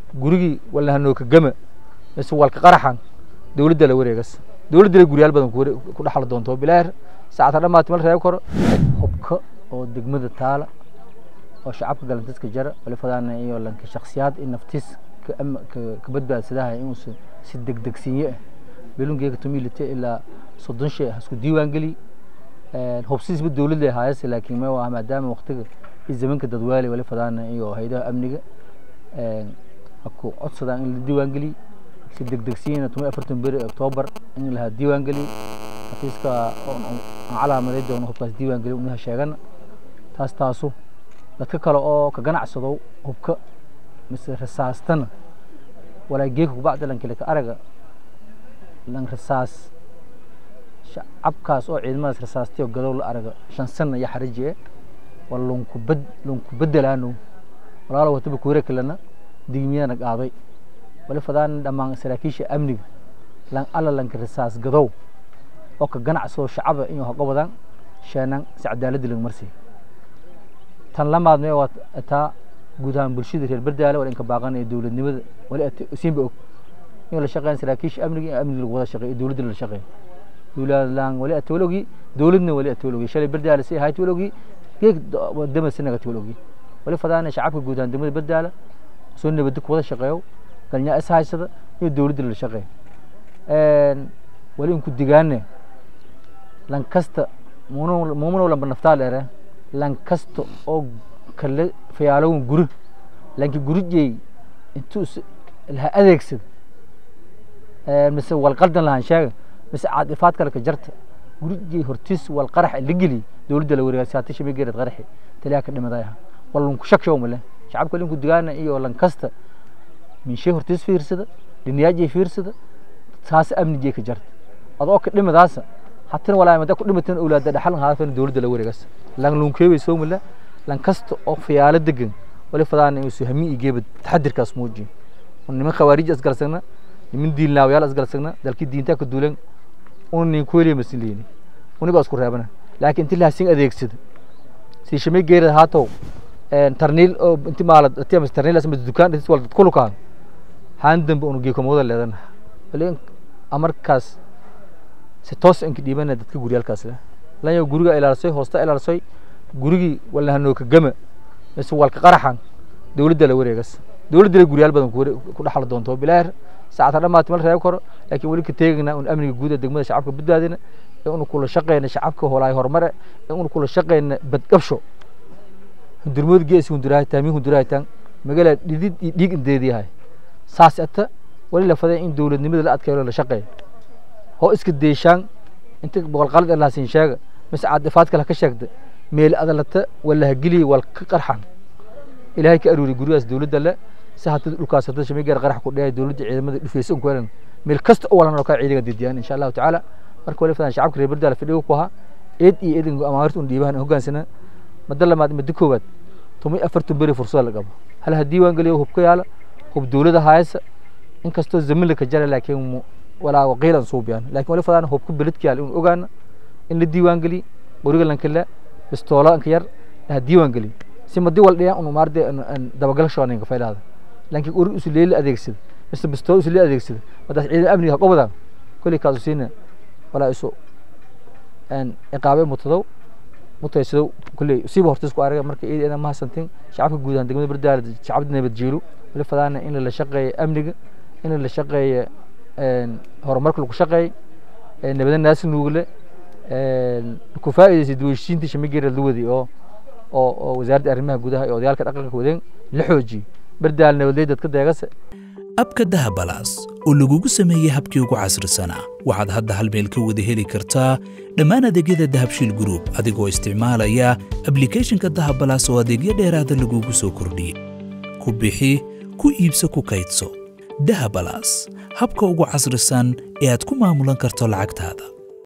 gurigii walna hanooka gama mise walka qaraxan dowladda la wareegas dowladda la guryaal badan ku dhaxli doonto bilaahir saacata dhammaati mal reeb karo hubka oo degmada taala oo shacabka galantiska jara wali fadaana iyo lanka shakhsiyaad in naftiis ka badbaadsadaha inuusan si degdegsiinye ah belungeega tumilite ilaa soddon shay ah isku diiwaan geli hubsiisba dowladda ahaayase laakiin ma waa maadaama waqtiga iyo zamanka dadwaali wali fadaana iyo haydaha amniga aku codsadaan in la diiwaan geliy si degdegsiina tuma afartan beri octoobar in lahaa diiwaan geliy xafiiska aan calaamaday doono hubkaas diiwaan geliy unaha sheegana taas taasu dadka kale oo ka ganacsado hubka mise rasaastana walaa geeka kubacda lankile ka araga lan rasaas shacabkaas oo ciidamadaas rasaastayo gadow la araga shan sana iyo xariji e wala lunkubad lunku bedelaano walaalo wataba kuwere kalena digmiyana qaaday wali fadaan dhammaan saraakiisha amniga lan alla lanka rasaas gadow oo ka ganacsado shacaba inuu hago badan sheenan si cadaaladda laga marsiy tan lamaad mee waa taa guud ahaan bulshada reer bardaale wala inka baaqan ee dowladnimada wali siinba og inuu la shaqeyn saraakiisha amniga in amniga lagu wada shaqeeyo dowladda la shaqeeyo dowladlaan wali atawalogi dowladna wali atawalogi shalay bardaale si ahayd tawalogi geeg dama sinaga tawalogi wali fadaana shacabka guud ahaan degmada bardaale soo nabadda ku wada shaqeeyo galnyaa is haysada iyo dowladda la shaqeeyo wali inku digaane lan kasta muumanow lamba naftaa dheere lan kasta oo kale fayaalowan guri lanki gurijey intuu laha adeegsada mise walqaldan lahaan sheega mise caadifaad kale ka jarta gurijey hortiis walqarax la geliy dowladda la wareega saati shami geerad qaraxi taliyaa ka dhimaday aha walunku shakshow male shacabka linku digaana iyo lan kasta minshe hortiis fiirsada dhiniyaajey fiirsada saas amnigey ka jarta adoo ka dhimadaasa hatina walaa mada ku dhimateen awlaada dhaxal haafan dowladda la wareegas lan lunkeebay soo mala lan kasta oo fiyaalo degan wali fadaan inuu soo hami igeeba taxadirkaas muujiyo niman khawaarij asgalsagna niman diilnaawayaal asgalsagna dalkii diintaa ka duulan una nin kuweliya masin leeni uni baa isku reebana laakiin inti lahaasin adeegsada si shamay geerad haatow tarniil oo inti maalad atiyamas tarniil asma dukaan dhis wal kulukaan haan dambe unu geekomooda leedana wali amarkaas si toos inka dhiibana dadka guryaalkaas leh lanyo guriga ilaalisay hoosta ilaalisay gurigii walna hanooka gama mise walka qaraxan dowladda la wareegas dowladda la guryaal badan ku dhaxli doonto bilaahir saacata dhammaati mal reeb karo laakiin weli ka teegina un amniga guud ee degmada shacabka badbaadina ee unu kula shaqeyna shacabka holaay horumare ee unu kula shaqeyna badqabsho hundurmood geesi hundurahay taamiin hundurahay tan magala dhidid iyo dhiig indeediyahay saas ata wali la faday in dowladnimada la adkeeyo la shaqeeyo hoo iska deeshaan inta boqol qalad allah siin sheega mise caadifaad kale ka sheegda meel adalata wala hageliya wal ka qarxan ilaahay ka aruuri gurigaas dowladda le si hata dhulkaas hada shamay gaar qarax ku dheehay dowladda ciidamada dhufeysa un ku helan meel kasta oo walan oo kaa ciidaga didiyaan insha allahu tacaala marka wali fadaan shacabka reer bardaala fadhigo ku ahaa eed iyo eedin amaamirta un dhiibahan hogaansana mada lamaad mada koowaad tumay afartan beri fursada la qabo hal ha diiwaan geliyo hub ka yaala hub dowladda haysa inkastoo zamin la ka jara laakiin walaa waqiilan suubiyaan laakiin wali fadaan hubka beledka yaala in ogaana in la diiwaan geliy qoriga lankala bistoola anka yar ha diiwaan geliy si madi wal dhiyaan unu maarde dabagal shooninka faylaada laakiin qori isu leeli adeegsada mise bistoola isu leeli adeegsada madaas ciidan amniga haqobadaan koley kaasu siina walaa isu iqaabe mutadow mutaysadow koley siiba hortiis ku araga marka ciidan ma hasantin shacabka guud ahaan degmada bardaala shacabda nabad jeelo wali fadaana in la shaqeeyo amniga in la shaqeeyo horumarka lagu shaqeey nabada naasi nuugle ku faa'iidaysay duwashiinta shamigeera luwadi oo oo oo wasaaradda arrimaha gudaha iyo odayaalka dhaqanka wadeen la xoojiyey bardaal nabadley dadka deegase abka dahabalaas oo lagugu sameeyey habkii ugu casrisanaa waxaad hadda hal meel ka wada heli kartaa dhammaan adeegyada dahabshiil group adigoo isticmaalaya ablicathonka dahabalaas oo adeegyo dheeraada lagugu soo kordhiyey ku bixi ku iibso ku kaydso dahabalaas habka ugu casrisan ee aad ku maamulan karto lacagtaada